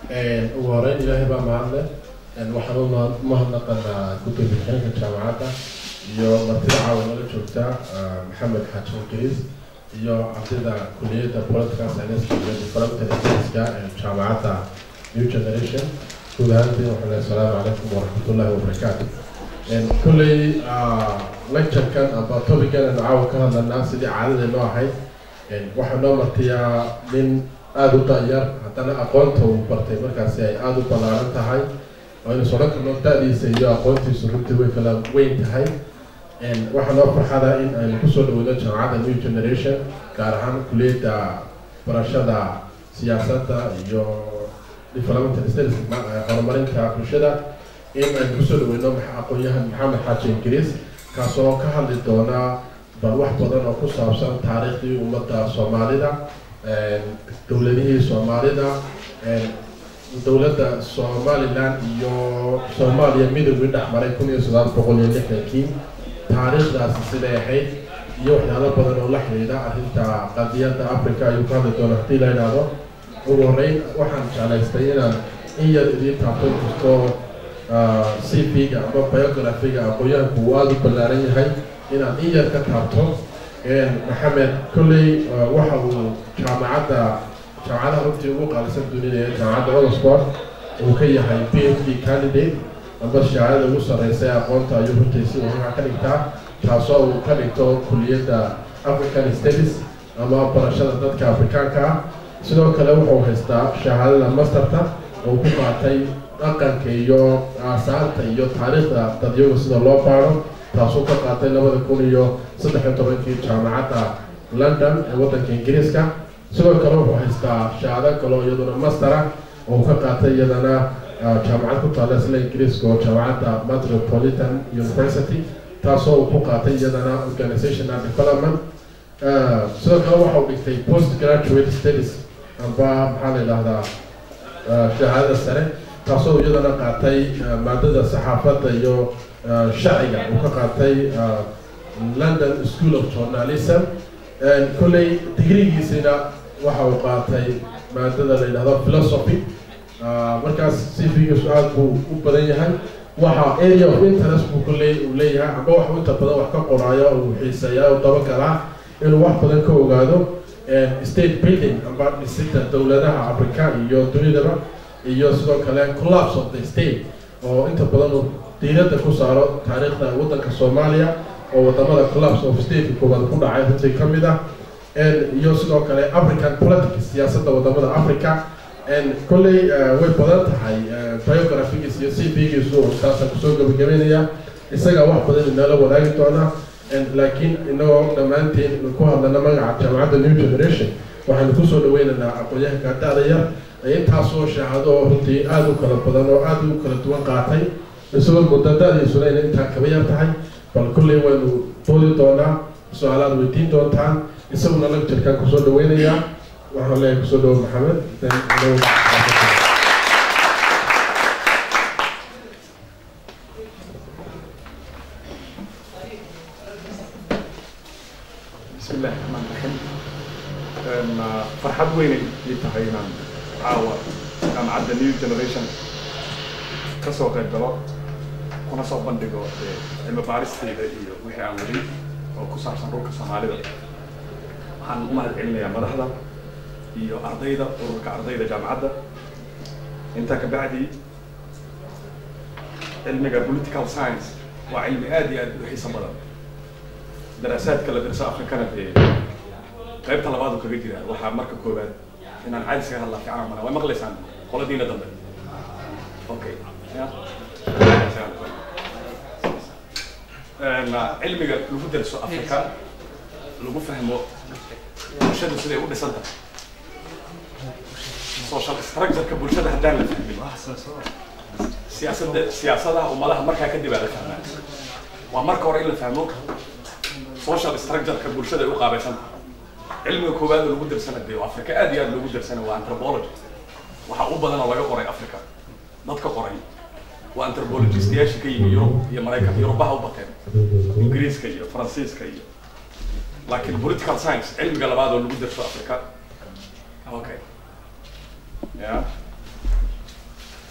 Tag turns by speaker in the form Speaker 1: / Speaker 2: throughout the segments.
Speaker 1: ugu horeyn ilaahay baa mahadle waxaan u mahadnaqanaa guddiga bixinka jaamacadda iyo martida caawanala joogta maxamed xaaji ingiriis iyo ardayda kuliyadda political science iyo development science-ka ee jaamacadda new generation guud ahaantiin waxaan leeyahay asalaamu calaykum waraxmatullahi wabarakaatu kulley lecture-kan amba topican aanu caawa ka hadlanaa sidii caadadeenu ahayd waxaa noo martiyaa nin aada u da-yar haddana aqoonta uu bartay markaasi ay aada u ballaaran tahay aynu sodhan karno da-diisa iyo aqoontiisu runtii way kala weyn tahay waxaa noo farxada in aynu kusoo dhaweyno jaamacadda new generation gaar ahaan kuliyadda barashada siyaasadda iyo development studies horumarinta bulshada in aynu kusoo dhaweyno aqoon-yahan maxamed xaaji ingiriis kaasoo ka hadli doona bal wax badan oo ku saabsan taariikhdii ummadda soomaalida dowladihii soomaalida dowladda somalilan iyo soomaaliya midowgii dhex maray kun iyo sagaal boqol iyo lixdankii taariikhdaasi siday ahayd iyo waxyaalo badan oo la xidhiidha arrinta qadiyadda africa ayuu ka hadli doona haddii la idhaahdo ugu horreyn waxaan jeclaystay inaan in yar idiin taabto kasto c v-ga ama biography-ga aqoon-yahanku uu aada u ballaaran yahay inaan in yar ka taabto maxamed kolley waxa uu jaamacadda jaamacadaha runtii ugu qaalisan dunida ee jaamacadda oxford uu ka yahay p h d candidate amba shahaadada ugu sarreysa ee aqoonta ayuu runtii si waxaa ka dhigtaa taasoo uu ka dhigto kuliyadda african studies ama barashada dadka afrikaanka ah sidoo kale wuxuu haystaa shahaadada masterta oo ku qaatay dhaqanka iyo aasaanta iyo taariikhda dadyaga sida loo baaro taasuu ka qaatay labada kun iyo saddex iyo tobankii jaamacadda london ee waddanka ingiriiska sidoo kale wuxuu haystaa shahaado kaleo iyaduna mastera oo ka qaatay iyadana jaamacad ku taalla isla ingiriiska oo jaamacadda metropolitan university taasoo uu ku qaatay iyadana organizational development sidoo kale waxa uu dhigtay post graduate studies amba maxaa la yidhaahdaa shahaadada sare taasoo iyadana qaatay maadada saxaafadda iyo sharciga uu ka qaatay london school of journalism kolley digrigiisina waxa uu qaatay maadada la yidhahdo philosophy markaas cv-giisu aada buu u badan yahay waxa area of interest buu kolley uu leeyahay amba wax inta badan wax ka qoraayo uu xiiseeyaa u dabagalaa inuu wax badan ka ogaado state building amba dhisida dowladaha africa iyo dunidaba iyo sidoo kale collapse of the state oo inta badan uu diiradda ku saaro taariikhda waddanka soomaaliya oo wadamada collapse of state koobaad ku dhacay runtii ka mid ah iyo sidoo kale african politics siyaasadda wadamada africa kolley way badan tahay biographigiis iyo c v-giisu saasaan kusoo gabagabeynaya isaga wax badan inala wadaagi doona laakiin inagoo dhammaanteen ku hadlana magaca jaamacadda new generation waxaanu kusoo dhaweynaynaa aqoon-yahanka da-da yar intaasoo shahaado oo runtii aada u kala badan oo aada u kala duwan qaatay isagoo muddo da-diisuna inay intaa kaba yar tahay bal kulley waynu doodi doonaa su-aalaad weydiin doontaan isaguna lecturekan kusoo dhaweynayaa waxaan leeyahay kusoo dhawo maxamed
Speaker 2: بسم الله الرحمن الرحيم فرحad weynay ii tahay inaan caawa jaamacadda new generation ka soo qayb galo kuna soo bandhigo cilmi baaristeyda iyo wixii aan weli oo ku saabsan dhulka soomaalida waxaan u mahad celinayaa madaxda iyo ardayda ururka ardayda jaamacadda intaa kabacdi cilmiga political science waa cilmi aad iyo aad u xiiso badan daraasaadka la darso afrikana dee qaybta labaad uu kaga jiraa waxaa marka koowaad inaan caadis kaga hadlaa fiican mana way maqlaysaan qoladiina dambe okay cilmiga lagu darso afrika lagu fahmo bulshadu siday u dhisan tahay social structureka bulshada haddaan la fahmin siyaasadda siyaasadaha ummadaha markaa kadib aa la fahmaa waa marka hore in la fahmo social structureka bulshada ay u qaabaysan tahay cilmiga koowaad oo lagu darsana dee africa aad iyo aad loogu darsana waa anthropology waxaa u badan oo laga qoray africa dadka qoray waa anthropologistayaasha ka yimi yurub iyo maraykan yurubaha u bateen ingiriiska iyo faransiiska iyo laakiin political science cilmiga labaad oo lagu darso africa okay ya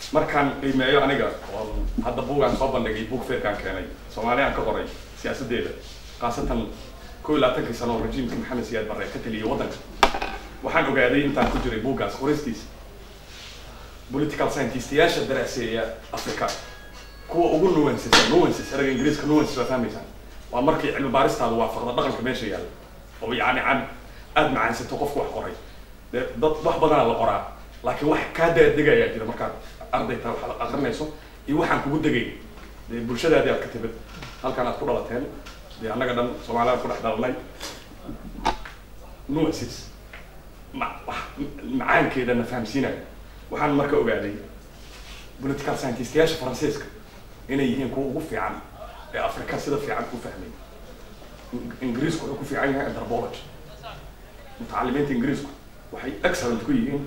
Speaker 2: markaan qiimeeyo aniga oo hadda buugaan soo bandhigay buug feerkaan keenay soomaaliyaan ka qoray siyaasaddeeda khaasatan kow iyo labaatankii sano oo rajiimka maxamed siyaad barre ka taliyay waddanka waxaan ogaaday intaan ku jiray buuggaas qoristiisa political scientistiyaasha daraaseeya africa kuwa ugu nuances nuances erayga ingiriiska nuances waa fahmaysaan waa markii cilmi baaristaadu waafaqda dhaqanka meesha yaalla oo yacni can aada macaansato qofku wax qoray dee dad wax badanaa la qoraa laakiin wax kaa daaddegayaa jira markaad ardayta wax akrinayso iyo waxaan kugu degay dee bulshadaadii aad ka timid halkaan aad ku dhalateen dee annaga dhan soomaaliyaan ku dhex dhalanay nuances ma wax macaankeeda na fahamsiinaya waxaan marka ogaaday political scientistiyaasha faransiiska inay yihiin kuwa ugu fiican ee afrika sida fiican u fahmay ingiriisku wuxuu ku fiican yahay anthropology mutacalimiinta ingiriisku waxay excellent ku yihiin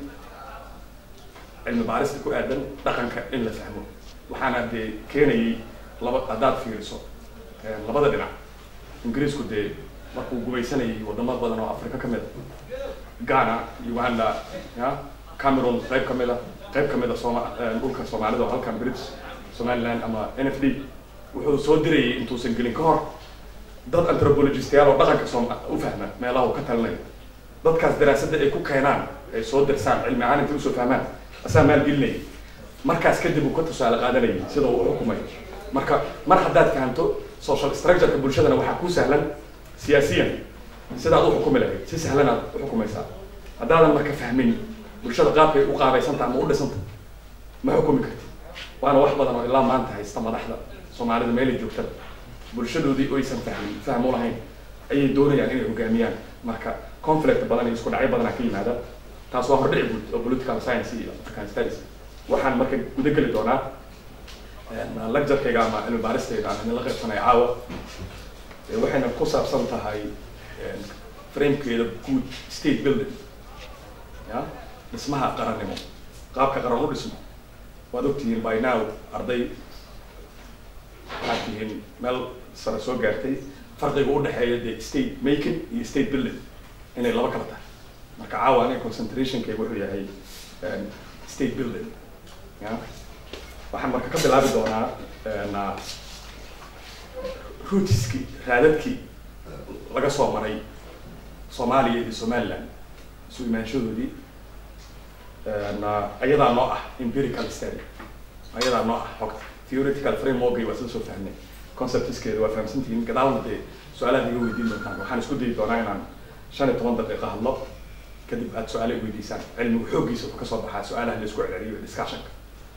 Speaker 2: cilmi baarista ku aadan dhaqanka in la fahmo waxaana dee keenayay laba haddaad fiiriso labada dhinac ingiriisku dee markuu gumaysanayay wadamo badan oo afrika ka mid a ghana uganda ya cameroon qayb ka mid a qayb ka mid a sooma dhulka soomaalida oo halkan british somaliland ama n f d wuxuu soo dirayay intuusan gelin ka hor dad anthropologistayaal oo dhaqanka soom u fahma meelaha uu ka talinayo dadkaas daraasadda ay ku keenaan ay soo dirsaan cilmi ahaan intay usoo fahmaan asaa maalgelinaya markaas kadib uu ka tusaale qaadanayay sida uu xukumay marka mar haddaad fahamto social structureka bulshadana waxaa ku sahlan siyaasiyan sidaad u xukumi lahayd si sahlanaad u xukumaysaa haddaadan marka fahmin bulshada qaabkay u qaabaysanta ama u dhisanta ma xukumi kartid waana wax badan oo ilaa maanta haysta madaxda soomaalida meelay joogtada bulshadoodii oysan fahmin faham u lahayn ayay doonayaan inay hogaamiyaan marka conflict badan iyo isku dhacyo badanaa ka yimaada taas waa hordhici guud oo political science iyo african studies waxaan marka guda geli doonaa lecturekayga ama cilmi baaristayda aan idinla qaybsanaya caawa waxayna ku saabsan tahay framekeeda guud state building ya dhismaha qarannimo qaabka qaran u dhismo waad ogtihiin by now arday waxaad tihiin meel sare soo gaartay farqiga u dhexeeya dee state making iyo state building inay laba kala tahay marka caawa aniga concentrationkayga wuxuu yahay state building ya waxaan marka ka bilaabi doonaa routiskii raadadkii laga soo maray soomaaliya iyo somaliland isu imaanshadoodii ayadaa noo ah empirical study ayadaa noo ah xogta theoretical frameworkay waa sida soo fahmay conceptskeeda waa fahamsantihiin gadaalna dee su-aalaad iga weydiin doontaan waxaan isku dayi doonaa inaan shan iyo toban daqiiqa hadlo kadib aad su-aala i weydiisaan cilmigu xooggiisa wuxuu kasoo baxaa su-aalaha la isku celceliyo discussionka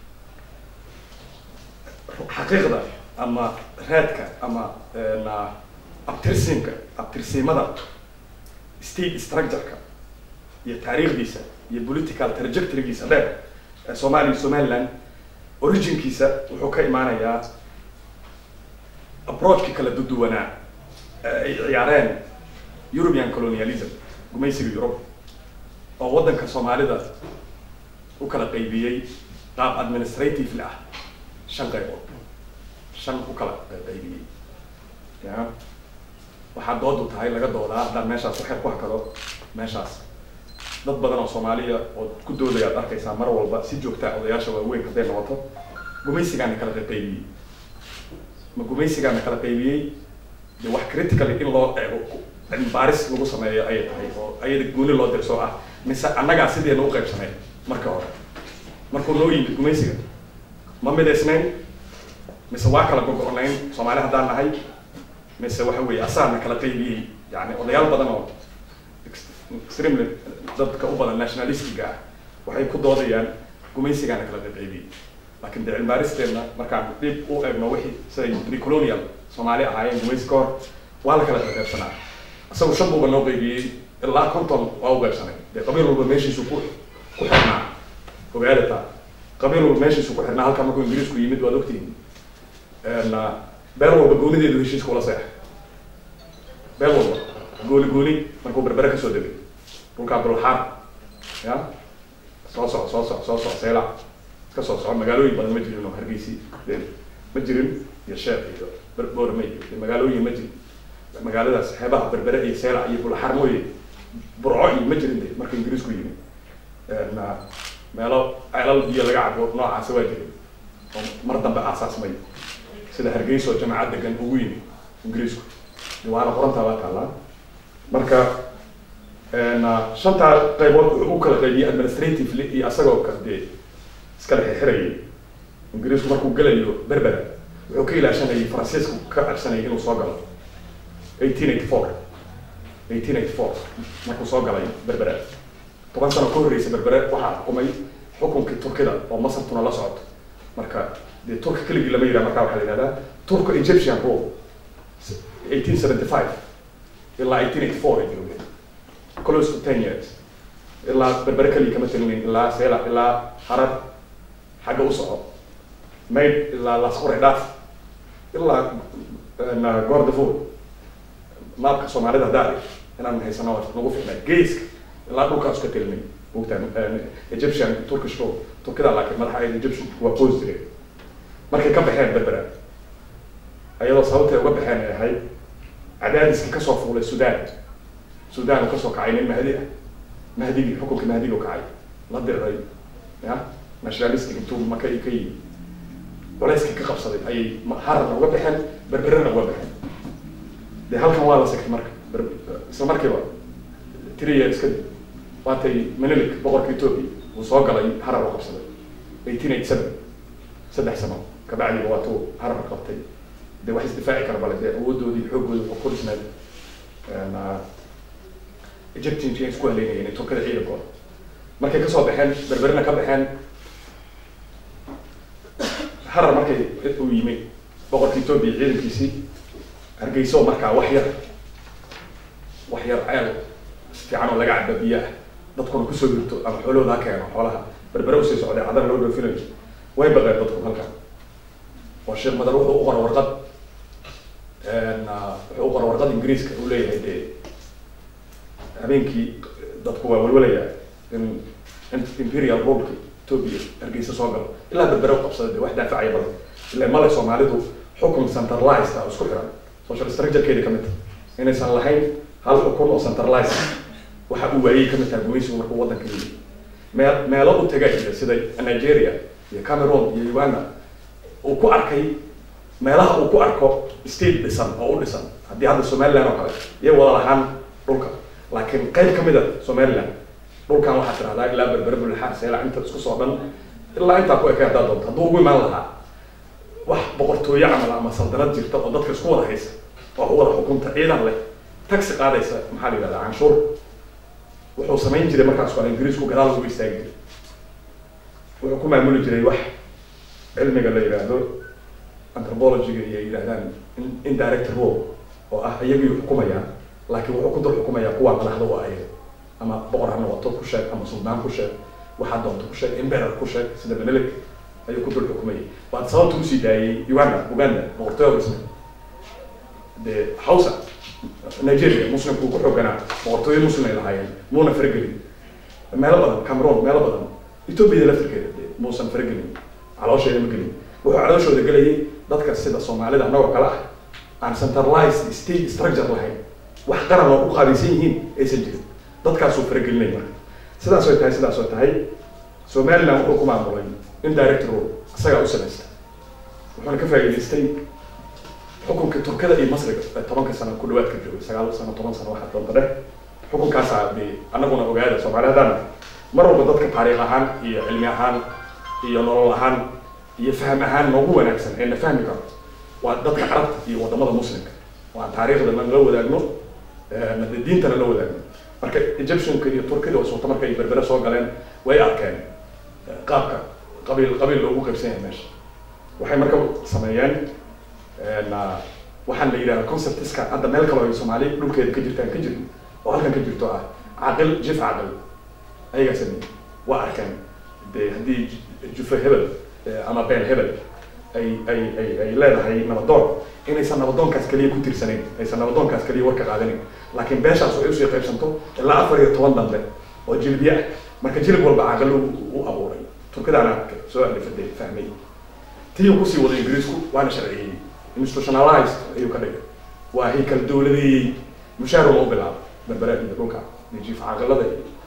Speaker 2: xaqiiqda ama raadka ama abtirsiinka abtirsiimada state structureka iyo taariikhdiisa iyo political trajectorygiisa dheer ee soomaaliya somaliland originkiisa wuxuu ka imaanayaa approachki kala duduwanaa ay ciyaareen european colonialism gumaysiga yurub oo waddanka soomaalida u kala qaybiyey qaab administratively ah shan qaybood shan u kala qaybiyey ya waxaa doodu tahay laga doodaa haddaan meeshaas waxyar ku hakado meeshaas dad badan oo soomaaliya oo ku doodaya ad arkaysaa mar walba si joogtaa odayaasha waaweyn hadday noqoto gumaysigaana kala qaybiyey ma gumaysigaana kala qaybiyey de wax critically in loo eego cilmi baaris lagu sameeyo ayay tahay oo ayada gooni loo dirso ah mise annagaa sideena u qaybsanay marka hore markuu noo yimid gumaysiga ma midaysnayn mise waa kala gogo-nayn soomaali haddaan nahay mise waxa weeye asaana kala qaybiyey yani odayaal badan oo extremely dadka u badan nationalistiga ah waxay ku doodayaan gumaysigaana kala qaybiyey laakiin de cilmibaaristeedna markaan dib u eegno wixii siday precolonial soomaali ahaayeen gumaysi ka hor waa la kala qaybsanaa isagu shan buuba noo qaybiyey ilaa conton waa u qaybsanay dee qabiil walba meeshiisu ku ku xirnaa ogaadata qabiil walba meeshiisu ku xirnaa halkan markuu ingiriisku yimid waad ogtihiin beel walba goonideedu heshiiska ula seex beel walba gooni gooni markuu berbere kasoo degay dhulkaa bulxaar ya soo soco soo soco soo soco seylac iska soo soco magaalooyin badan ma jirin oo hargeysi ma jirin iyo sheekh iyo boorame iyo magaalooyin ma jirin magaaladaas xeebaha berbere iyo seylac iyo bulxaar mooye burco iyo ma jirin de marka ingiriisku yimid meelo ceelal iyo laga cabo noocaasi waa jiray oo mar dambe aasaasmay sida hargeysa oo jamacad degan ugu yimi ingiriisku waana qorantaa waa taallaa marka shantaa qaybood wuxuu u kala qaybiyey administratively iyo asagoo ka dee iskala xirxirayay ingiriisku markuu gelayo berbera wuxuu ka ilaashanayay faransiisku ka codsanayay inuu soo galo eighteen eighty four eighteen eighty four markuu soo galay berbera toban sano ka horreysay berbere waxaa xukumay xukunkii turkida oo masartuna la socoto marka dee turka keligii lama yidhaha markaa waxaa la yidhahdaa turco egyptian rule eighteen seventy five ilaa eighteen eighty four ay joogeen close to ten years ilaa berbere keligii kama talinayn ilaa seela ilaa harar xagga u soco mayd ilaa lasqore dhaaf ilaa goordafur maabka soomaalida haddaa inaan haysano nagu ficnaa geeska ilaa dhulkaas ka telinay mogtaan egyptian turkish rule turkida laakiin madaxa ay egyptian waa qoos jireen markay ka baxeen berbera ayadoo sababtay uga baxeen ay ahayd cadaadiskii kasoo fuulay sudan sudan uu kasoo kacay nin mahdi ah mahdigii xukunkii mahdiga u kacay la diriray ya nationalistic intuu maka ka yimi culayskii ka qabsaday ayay hararna uga baxeen berberena uga baxeen de halkan waa la sigtay marka isla markiiba three years kadib waatay menelik boqorka ethoopia uu soo galay harar u qabsaday eighteen eighty seven saddex sano kabacdiba waatuu harar qabtay de wax isdifaaci kara bale dee awoodoodii xoogooda wuxuu ku dhisnayd egyptian ay isku haleynayeen turkada ciidankooda markay kasoo baxeen berberina ka baxeen harar markay uu yimi boqorka ethoopia ciidankiisii hargeyso markaa wax yar wax yar ceel fiican oo laga caba biyo ah dadkuna kusoo jirto ama xoolahooda ha keeno xoolaha berbere usii socday cadan loo dhoofinayo way baqeen dadku halkan oo sheekh madar wuxuu u qora warqad wuxuu u qora warqad ingiriiska uu leeyahay dee habeenkii dadku waa walwalaya in imperial rulka ethoopia hargeysa soo galo ilaa berbere u qabsada de wax daafacaya badan ila male soomaalidu xukun centralized ah isku xiran social structurekeeda kamid ta inaysan lahayn hal xukun oo centralized waxa uu waayey kamid taha gumaysigu markuu waddanka yimi meel meelo u taga jira sida nigeria iyo cameroon iyo uganda uu ku arkay meelaha uu ku arko state dhisan oo u dhisan haddii hadda somaliland oo kale iyo wada lahaan dhulka laakiin qayb kamid a somaliland dhulkan waxaa tirahdaa ilaa berbere bulxaar seela inta isku soo dhan ilaa intaa ku ekay haddaa doonto hadduu ugu imaan lahaa wax boqortooyo camal ama saldanad jirta oo dadka isku wada haysa oo wada xukunta ciidan leh taxi qaadaysa maxaa la yidhahdaa canshuur wuxuu samayn jiray markaas waa ingiriisku gadaal ugu istaagi jiray wuxuu ku maamuli jiray wax cilmiga la yidhaahdo anthropologyga iyo yidhahdaan indirect rule oo ah iyagii xukumayaan laakiin wuxuu ku dul xukumayaa kuwa madaxda u ayaga ama boqor ha noqoto ku sheeg ama suldaan ku sheeg waxaa doonto ku sheeg emperor ku sheeg sida menelik ayuu ku dul xukumayay waad sababta usii daayay uganda uganda boqortooyo isna dee hausa nigeria muslimku ku xooganaa boqortooyo muslim ay lahaayeen muuna faragelin meelo badan cameroon meelo badan ethoopia laftirkeeda dee muusan faragelin caloosheeda ma gelin wuxuu calooshooda gelayay dadka sida soomaalida annagoo kale ah aan centralized state structure lahayn wax qaran oo u qaabaysan yihiin aysan jirin dadkaasuu faragelinay marka sidaas way tahay sidaas way tahay somaliland wuxuu ku maamulay indirect rule isagaa u samaysta wuxuuna ka faa'iidaystay xukunkii turkada iyo masriga ee tobanka sano ku dhawaad ka joogay sagaal sano toban sano waxaa doonta dheh xukunkaasaa de annaguna ogaada soomaali haddaan mar walba dadka taariikh ahaan iyo cilmi ahaan iyo nolol ahaan iyo fahm ahaan noogu wanaagsan ee na fahmi karo waa dadka carabta iyo wadamada muslimka oo aan taariikhdana nala wadaagno de diintana la wadaagno marka egyptianka iyo turkida oo suurta marka ay berbere soo galeen way arkeen qaabka qabiil qabiil loogu qaybsan yahay meesha waxay marka sameeyeen waxaan la yidhahda conceptiska hadda meel kaloo ay soomaali dhulkeeda ka jirtaan ka jirin oo halkan ka jirto ah caqil jif caqil ayagaa sameeyey waa arkeen de haddii jufa hebel ama beel hebel ay ay ay ay leedahay nabadoon inaysan nabadoonkaas keliya ku tirsanayn aysan nabadoonkaas keliya warka qaadanin laakiin beeshaas ay usii qaybsanto ilaa afar iyo toban dambe oo jilbiye ah marka jilib walba caqil u abuuray turkidaana soo alifade fahmay tii kusii waday ingiriisku waana sharciyey institutionalized ayuu ka dhigay waa haykal dowladeeyey mushaaruma u bilaabay berbere iyo dhulka jiif caqilada iyo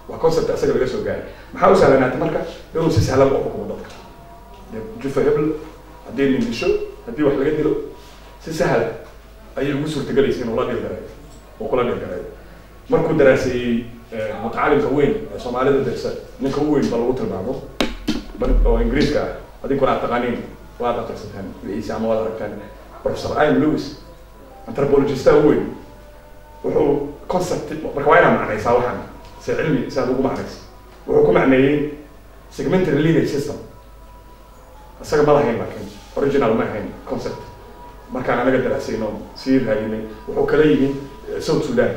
Speaker 2: waa concept asaga laga soo gaaray maxaa u sahlanaatay marka inuu si sahlan u xukumo dadka jufa hebel haddii nin disho haddii wax laga dilo si sahla ayay ugu suurtagalaysa inuu la dhilgareeyo uu kula dhilgareeyo markuu daraaseeyey mutacalimka weyn ee soomaalida dersa ninka u weyn ba lagu tilmaamo oo ingiriiska ah adinkuna aad taqaaniin waad aqrisateen wixiisi ama waad aragteen professor ian lewis anthropologista u weyn wuxuu concept marka waa inaa macnaysaa waxaan se cilmi si aad ugu macnaysa wuxuu ku macneeyey segmentary lineage system isaga ma lahayn laakiin original ma ahayn concept markaan anaga daraasayno sii raadinay wuxuu kala yimi south sudan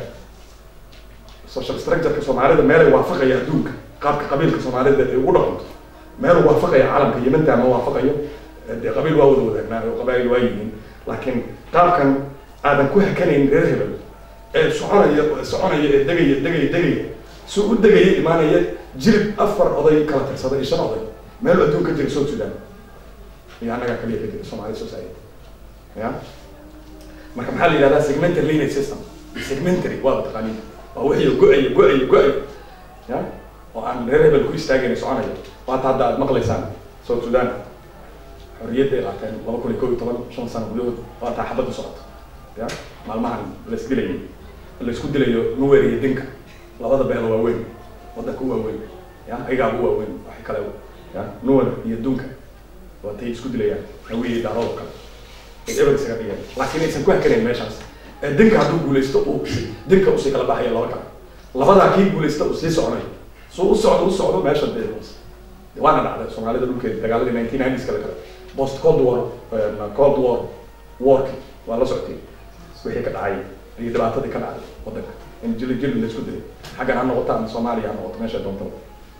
Speaker 2: social structureka soomaalida meelay waafaqaya adduunka qaabka qabiilka soomaalida ay ugu dhaqanto meeluu waafaqaya caalamka yimanta ma waafaqayo dee qabiil waa wada wadaagnaa oo qabaa'il waa yihiin laakiin qaabkan aadan ku hakanayn reer hebel ee soconaya soconaya ee degaya degaya degaya si u degaya imaanaya jirib afar oday kala tirsada iyo shan oday meel adduun ka jira south sudan iyo annagaa kaliya ka jira somali society ya marka maxaa la yidhahdaa segmentary lineage system segmentary waa taqaaniin waa wixii go-ayo go-ayo go-ayo ya oo aan reer hebel ku istaagayna soconaya waata hadda aad maqlaysaan south sudan xorriyadda ay qaateen laba kun iyo kow iyo toban shan sano gudahood waataa xabadda socoto ya maalmahan lais dilayay laisku dilayo nuwer iyo dinka labada beel waaweyn wadanka u waaweyn ya ayagaaba u waaweyn waxay kale ya nuwer iyo dunka waatay isku dilayaan hawiyey daaroodo kale ay eber isaga dhigeen laakiin aysan ku hakanayn meeshaas ee dinka hadduu guulaysto uu dinka usii kala baxayo laba kale labadaa kii guulaysta uu sii soconayo suu u socdo u socdo meesha dee waana dhacday soomaalida dhulkeeda dagaaladii nineteen nineties kale kale post cold war cold war warki waa la socotay wixii ka dhacay iyo dhibaatadii ka dhacday wadanka in jili jili la isku dilay xaggan ha noqoto ama soomaaliya ha noqoto meesha doontaba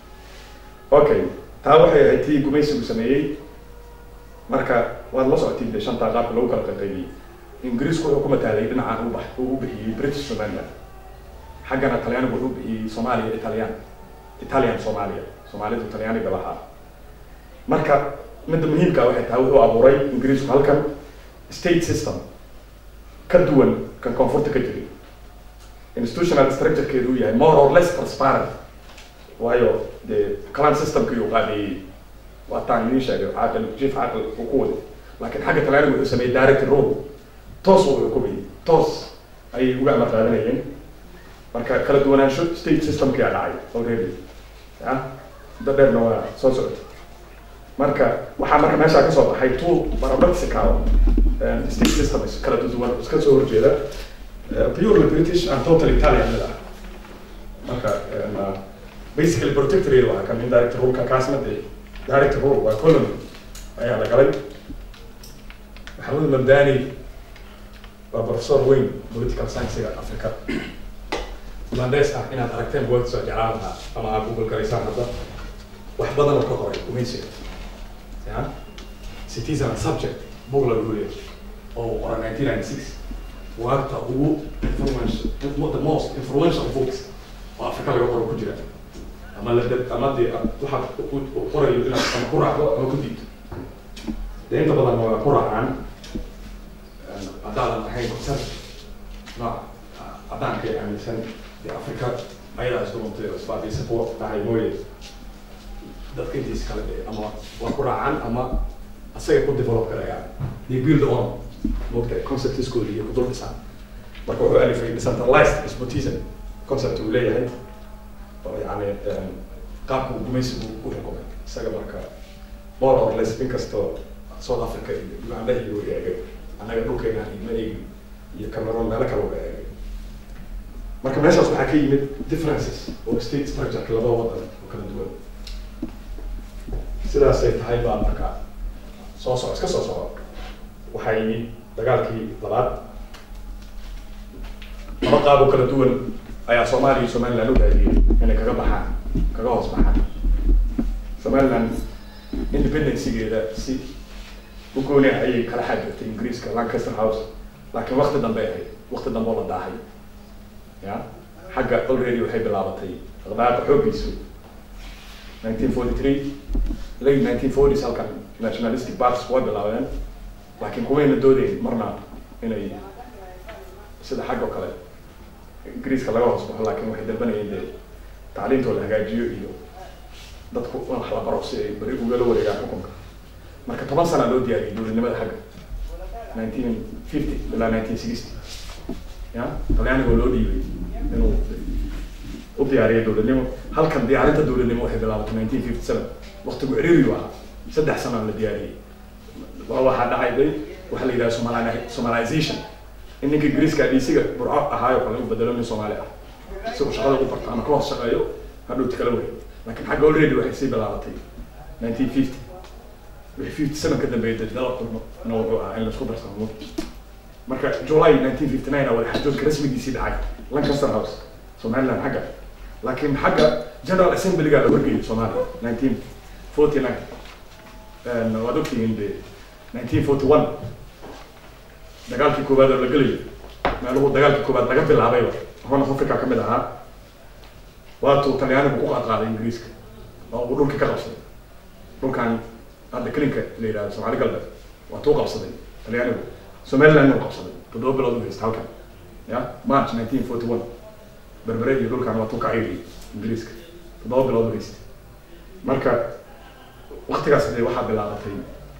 Speaker 2: okay taa waxay ahayd tii gumaysigu sameeyey marka waad la socotay dee shantaa qaabka lagu kala qaqaybiyey ingiriisku wuxuu ku mataalay dhinacaan u bax uu u bixiyey british somaliland xaggana talyaanigu wuxuu u bixiyey soomaaliya italian italian soomaaliya soomaalidu talyaaniga lahaa marka midda muhiimka waxay tahay wuxuu abuuray ingiriisku halkan state system ka duwan kan koonfurta ka jiray institutional structurekeedu uu yahay more or less transparent waayo dee clan systemkii uu qaabeeyey waataan idiin sheegay caaqil chief caaqil uu ku waday laakiin xagga talyaanigu wuxuu sameeyey direct rule toos uu xukumayay toos ayay uga amar qaadanayeen marka kala duwanaansho state systemkii a dhacay already ya muddo dheerna waa soo socotay marka waxaa marka meeshaa kasoo baxay two paradoxical state systems kala duwan iska soo horjeeda purely british and totally italian mid ah marka basically protectorate waa kan indirect ruleka kaasna dee direct rule waa colony ayaa la galay maxamuud mamdani waa professor weyn political science-ga africa ugandes ah inaad aragteen buwagta soo jeclaan lahaa ama aad google garaysaan hadda wax badan oo ka qoray gumaysiga ya citizen and subject bug la guuliya oo qoran nineteen ninety six buwaagta ugu influential the most influential books oo africa laga qoro ku jira ama la dad ama dee waxa qorayo inaad ama ku raacdo ama ku diidto dee inta badan waa ku raacaan haddaadan ahayn conservative nooca caddaanka ee aaminsan dee africa ayadaa isdhuuntay oo isbaadiysa kuwa dhacay mooye dadka intiisa kale dee ama waa ku raacaan ama asaga ku develop karayaan they build on moogta conceptiskooda iyo kudul dhisaan marka wuxuu alifay decentralized despotism concept uu leeyahay oo yani qaabka uu gumaysigu u xukumay isaga marka more or less inkastoo south africa iyo uganda iyo eegay annaga dhulkeena ma eegin iyo cameroon meelo kale uga eegay marka meeshaas waxaa ka yimid differences oo state structureka laba wadan oo kala duwan sidaasay tahay baa marka soo soco iska soo soco waxaa yimid dagaalkii labaad laba qaab oo kala duwan ayaa soomaaliya iyo somaliland u raadiyey inay kaga baxaan kaga hoos baxaan somaliland independencygeeda si u gooni ah ayay kala xaajirtay ingiriiska lancaster house laakiin wakti dambe ahayd wakti dambe oo la daahay ya xagga already waxay bilaabatay dhaqdhaqaaqa xooggiisu nineteen forty three late nineteen forties halkan nationalistic parties way bilaabeen laakiin kumayna doodeyn marna inay sida xag oo kale ingiriiska laga hoos baxo laakiin waxay dalbanayeen dee tacliintoo la hagaajiyo iyo dadku wax la baro si ay beri ugala wareegaan xukunka marka toban sana loo diyaariyay dowladnimada xagga nineteen fifty ilaa nineteen sixty ya talyaanigoo loo dhiibay inuu u diyaariyo dowladnimo halkan diyaarinta dowladnimo waxay bilaabatay nineteen fifty seven waqtigu ciriiriyu ahaa saddex sana la diyaariyey waa waxaa dhacay day waxaa la yidhaha somali somalization in ninka ingiriiska disiga burco ahaayo kale u bedelo nin soomaali ah si uu shaqada ugu barto ama ka hoos shaqeeyo hadhowti kala wareego laakiin xagga already waxay sii bilaabatay nineteen fifty wixii fifty seven ka dambeeyay developed na wuxuu ahaa in laisku darsamo marka july nineteen fifty nine a wadaxaajoodka rasmigiisii dhacay lancaster house somaliland xagga laakiin xagga general assemblyga la wargeeyay soomaaliya nineteen forty nine waad ogtihiin de nineteen forty one dagaalkii koowaad oo la gelayo meeluhu dagaalkii koowaad laga bilaabayba horn of africa kamid ahaa waatuu talyaanigu ku qaadqaaday ingiriiska oo uu dhulkii ka qabsaday dhulkan hadda kelinka la yidhahdo soomaali galbeed waatuu qabsaday talyaanigu somaliland uu qabsaday toddoba bilood u haysta halkan ya march nineteen forty one berbere iyo dhulkan waatuu ka ciiriyay ingiriiska toddoba bilood u haysta marka waktigaas de waxaa bilaabatay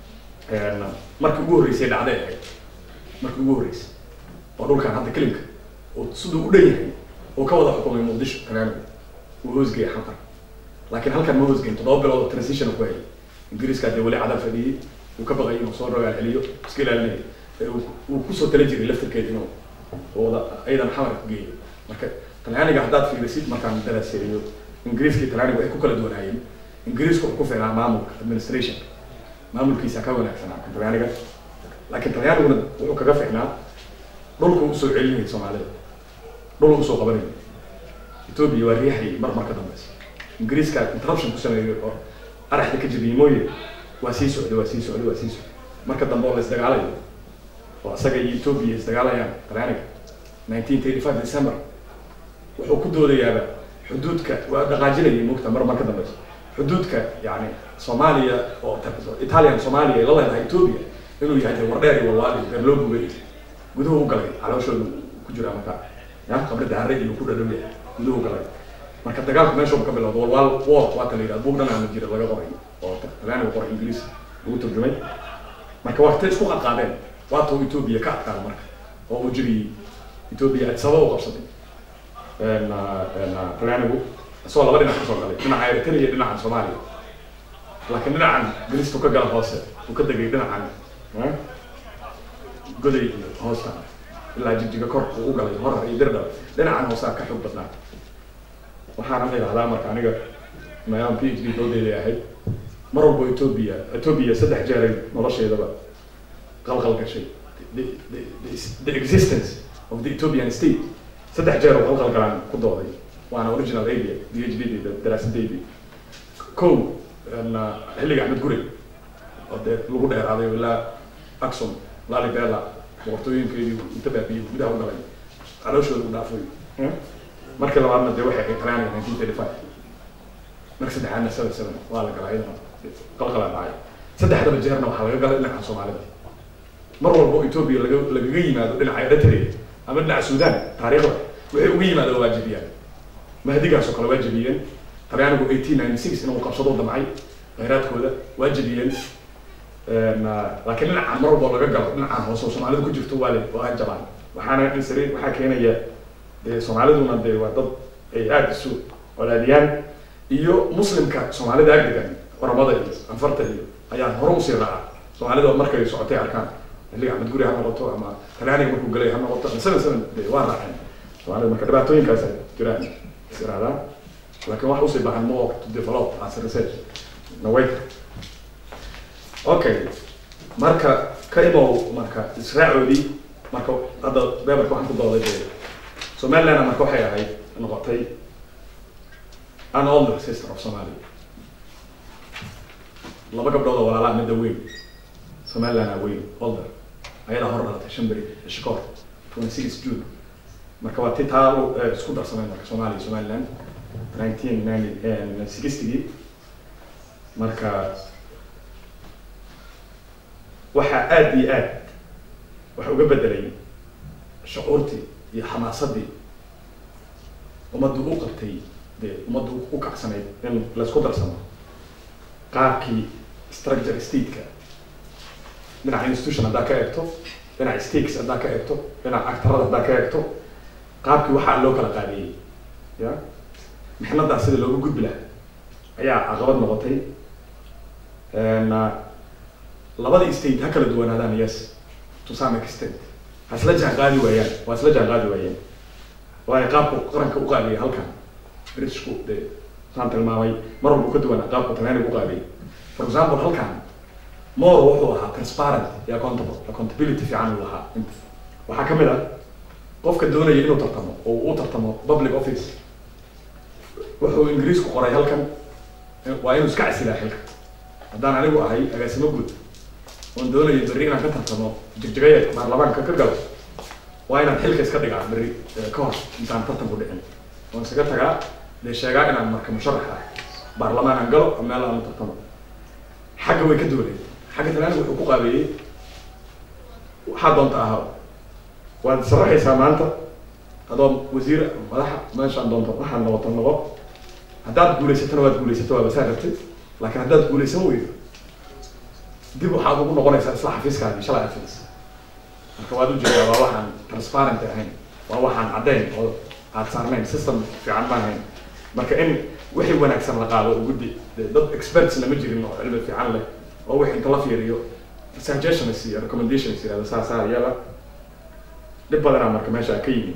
Speaker 2: markii ugu horreysay dhacday ahayd markii ugu horreysay oo dhulkan hadda kelimka oo siduu u dhan yahay oo ka wada xukumay muqdisho talyaanigu uu hoosgeeyay xamar laakiin halkan ma hoosgeyn toddoba bilood oo transition ku hayay ingiriiska dee weli cadal fadhiyey uu ka baqay inuu soo rogaal celiyo iska ilaalinaya uu kusoo tala jiray laftirkeed inuu wada aydan xamar ku geeyo marka talyaaniga haddaad fiirisid markaan daraaseeyo ingiriiska iyo talyaaniga waxay ku kala duwanaayeen ingiriisku wuxuu ku ficnaa maamulka administration maamulkiisa ka wanaagsanaa kan talyaaniga laakiin talyaaniguna wuxuu kaga ficnaa dhulku usoo celinayay soomaalida dhul usoo qabanayay ethoobia waa riixayay mar mar ka dambeysa ingiriiska interruption ku sameeyey oo araxda ka jabiyey mooye waa sii socday waa sii socday waa sii socday marka dambe oo la isdagaalayo oo isaga iyo ethoobia isdagaalayaan talyaaniga nineteen thirty five december wuxuu ku doodayaaba xuduudka waa dhaqaajinayay mugta mar mar ka dambeysa xuduudka yani soomaaliya oo italian soomaaliya ay la leedahay ethoobia inuu yahay de wardheer iyo walwaali reer loo gubay guduhu u galay calooshoodu ku jiraa marka ya qabrida harre iyo ku dhadhow yahay guduhu galay marka dagaalku meeshu ka bilowda walwaal war waata la yidhahda buug dhan aana jira laga qoray oo talyaaniga qoray ingiriis lagu turjumay marka waqti isku qadqaadeen waatuu ethoobia ka adkaada marka oo uu jiriyey ethoobia sabab u qabsaday talyaanigu isagoo laba dhinac kasoo galay dhinaca eritrea iyo dhinacan soomaaliya laakiin dhinacan galistu ka gala hoose uu ka degay dhinacan goday iyo hoosta ilaa jigjiga kor uu u galay horar iyo dirdhal dhinacan hoosaa ka xoog badnaa waxaana la yidhahdaa marka aniga meelaan p h d doodeeday ahayd mar walbo ethoobia ethoobia saddex jeeray nolosheedaba qalqal gashay the, the, the, the existence of the ethiopian state saddex jeer oo qalqal galaan ku dooday waana original area d h d d daraasadeydii kow xilliga axmed gurey oo dee lagu dheeraaday ilaa axon lalibela boqortooyinkeedii inta baabiye gudaha u galay calooshooda u dhaafay markii labaadna dee waxay ahayd talyaaniga nineteen thirty five marka saddexaadna seven seven waa la galay iyadana qalqalaa dhacay saddexdaba jeerna waxaa laga galay dhinaca soomaalida mar walbo ethoobia laga lagaga yimaado dhinaca eritrea ama dhinaca sudan taariikhda waxay uga yimaado waajibiyaan mahdigaasoo kale waa jebiyeen talyaanigu eighteen ninety six inuu qabsado damcay khayraadkooda waa jebiyeen laakiin dhinacan mar walbo laga galo dhinacan hoose oo soomaalidu ku jirto waa le waa jabaan waxaana insari waxaa keenaya dee soomaaliduna dee waa dad ay aada isu walaadiyaan iyo muslimka soomaalida agdegan oramada iyo anfarta iyo ayaa hore usii raaca soomaalida markay socotay arkaan xilliga axmed guri ha noqoto ama talyaaniga markuu galay ha noqoto ama seven seven de waa raaceen soomaalida marka dhibaatooyinkaas ay jiraan is iraadaan laakiin wax usii baahan more to develop as a research nawayka okay marka ka imow marka israacoodii marka hadda beberka waxaan ku dooday de somalilandna marka waxay ahayd noqotay an older sister of somalia laba gabdhood oo walaalaa midda weyn somalilandna weyn older ayadaa hor dhalatay shan beri ishkoor twenty six june marka waa ti taa isku darsamay marka somalia somaliland nineteen ninety sixtygii marka waxaa aada iyo aad waxa uga bedelay shucuurtii iyo xamaasadii ummaddu u qabtay dee ummaddu u kacsanayd in laysku darsamo qaabkii structure stateka dhinaca institution haddaa ka eegto dhinaca stakes haddaa ka eegto dhinaca actarada haddaa ka eegto qaabkii waxaa loo kala qaadiyey ya mixnadaa sida looga gudbi lahaa ayaa caqabad noqotay labadii state ha kala duwanaadaan yes to some extent ha isla jaan qaadi waayaan waa isla jaan qaadi waayeen waayo qaabku qaranka u qaadiyay halkan britishku dee saan tilmaamay mar walba u ka duwanaa qaabku talyaaniga u qaadiyay for example halkan more wuxuu ahaa transparent iyo accountable accountability fiican uu lahaa inta waxaa kamid ah qofka doonaya inuu tartamo oo uu u tartamo public office wuxuu ingiriisku qoray halkan waa inuu iska casilaa xilka haddaan anigu ahay agaasimo guud oon doonayo berri inaan ka tartamo jigjigaya baarlamaanka ka galo waa inaan xilka iska dhigaa berri ka hor intaan tartanku dhicin oon isaga tagaa dee sheegaa inaan marka musharax ah baarlamaan aan galo oo meel aan tartamo xagga way ka duwaneed xagga talaaniga wuxuu ku qaabeeyey waxaa doonta ahaa waad sharaxaysaa maanta adoo wasiir madaxa meeshaan doonto waxaan noqoto noqo haddaad guulaysatana waad guulaysato waa basaa rabtid laakiin haddaad guulaysan weydo dib waxaad ugu noqonaysaa isla xafiiskaadii shalay xafiis marka waad ujeedaa waa waxaan transparent ahayn waa waxaan caddayn oo aad saarnayn system fiican ma ahayn marka in wixii wanaagsan la qaado oo guddi dad experts lama jirin oo cilmi fiican leh oo wixii inta la fiiriyo suggestions iyo recommendations yirahdo saa saa yala dhib badanaa marka meesha ka yimi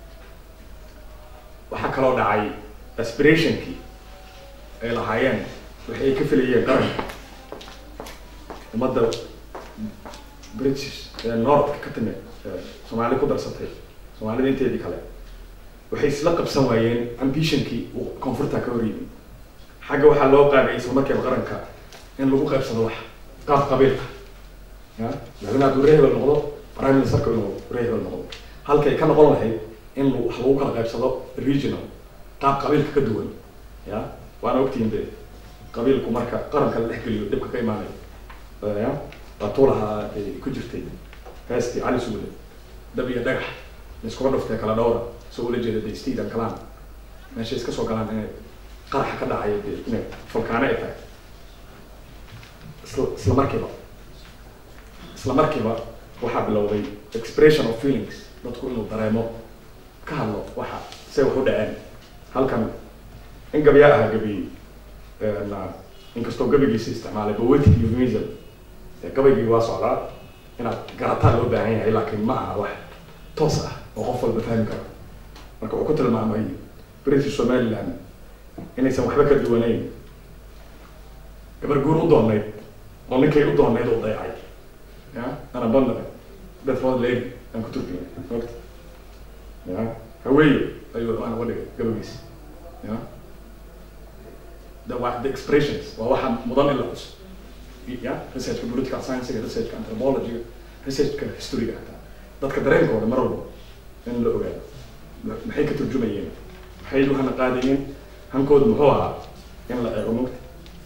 Speaker 2: waxaa kaloo dhacay aspirationkii ay lahaayeen waxay ay ka filayeen qaranka ummadda british ee northka ka timid soomaali ku darsatay soomaalida inteedii kale waxay isla qabsan waayeen ambitionkii uu koonfurta ka hor yimi xagga waxaa loo qaadayay isla markiiba qaranka in lagu qaybsado wax qaab qabiilka ya madaxweyne hadduu ree hebel noqdo prime ministerka inuu ree hebel noqdo halkay ka noqon lahayd in wax lagu kala qaybsado regional qaab qabiilka ka duwan ya waana ogtihiin de qabiilku marka qaranka la dhexgeliyo dhibka ka imaanayo ya waa tuulaha ku jirtay heestii cali suule dab iyo dhagax laiskuga dhuftay kala dhowra soo ula jeeda de steed and calan meeshay iska soo galaan inay qaraxa ka dhacayo de inay fulkaano ay tahay isla isla markiiba isla markiiba waxaa bilowday expression of feelings dadku inuu dareemo ka hadlo waxa say wax u dhaceen halkan in gabyaa ahaa gabiyey inkastoo gabaygiisa isticmaalay poetic euphemism gabaygii waa socdaa inaad garataa loo baahan yahay laakiin ma aha wax toos ah oo qof walba fahmi karo marka uu ku tilmaamay british somaliland inaysan waxba ka duwanayn gabar guur u doonayd oo ninkay u doonayd u dayacay ya ana bandare bedford lady aan ku turkiyay ogta ya haweeyo ayuu aan uga dhigay gabagiisa ya the wa the expressions waa waxa mudan in la xuso ya researchka political science-ga researchka anthropology researchka historyga hataa dadka dareenkooda mar walba in la ogaado maxay ka turjumayeen maxay waxana qaadayeen hankooda muxuu ahaa in la eego mogta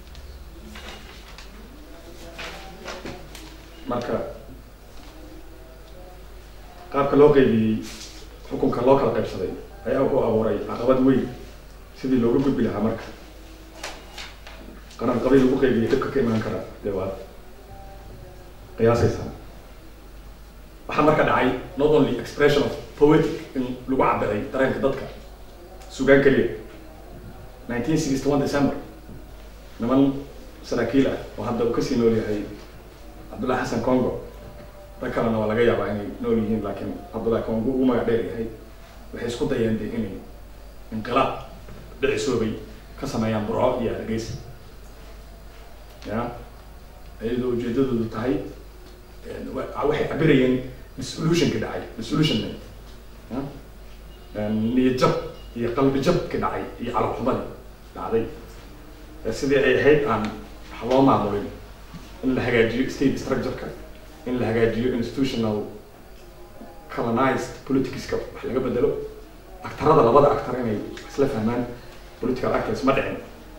Speaker 2: marka qaabka loo qaybiyey xukunka loo kala qaybsaday ayaa wuxuu abuuray caqabad weyn sidii looga gudbi lahaa marka qaran qabiil lagu qaybiyey dhibka ka imaan kara dee waad qiyaasaysaa waxaa marka dhacay not only expression of poetic in lagu cabiray dareenka dadka sugaan keliya nineteen sixty one december niman saraakiil ah oo hadda uu kasii nool yahay cabdullahi xasan congo rag kalena waa laga yaabaa inay nool yihiin laakiin cabdullahi congo ugu magac dheer yahay waxay isku dayeen de inay inqilaab dhicisoobay ka sameeyaan burco iyo hargeysa ya iyadoo ujeedadoodu tahay waxay cabirayeen dissolutionki dhacay dissolutionment niyad jab iyo qalbi jabki dhacay iyo calabxumadii dhacday sidii ay ahayd aan wax loo maamulin in la hagaajiyo state structureka in la hagaajiyo institutional colonized politicska wax laga bedelo actarada labada actar inay isla fahmaan political actors ma dhicin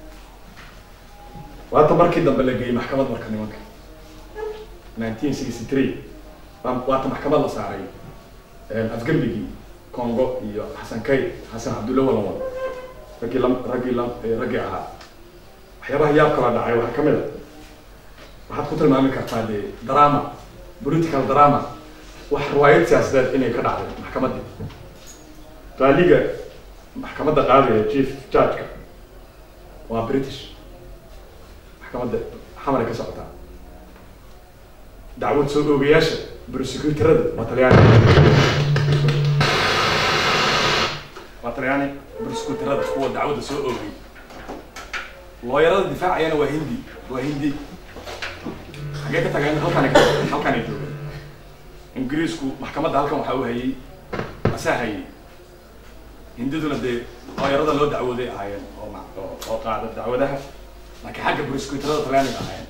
Speaker 2: waata markii dambe la geeyey maxkamad marka nimanka nineteen sixty three waata maxkamad la saaray afgembigii congo iyo xasan kay xasan cabdulla walawan raggii la raggii la raggii ahaa waxyaabaha yaab kala dhacay waxaa kamid a waxaad ku tilmaami kartaa de drama political drama wax riwaayad siyaasadeed inay ka dhacday maxkamaddii qaaliga maxkamadda qaadaya chief judgeka waa british maxkamadda xamaray ka socotaa dacwad soo oogayaasha prosecutorada waa talyaani waa talyaani prosecutorada kuwa dacwadda soo oogay looyarada difaacayana waa hindi waa hindi xagee ka tagay halkaan halkaan ay joogeen ingiriisku maxkamadda halkan waxaa u hayay asaa hayay hindiduna dee looyarada loo dacwooday ahaayeen oo ma- oo- oo qaada dacwadaha laakiin xagga prosecutorada talyaaniga ahaayeen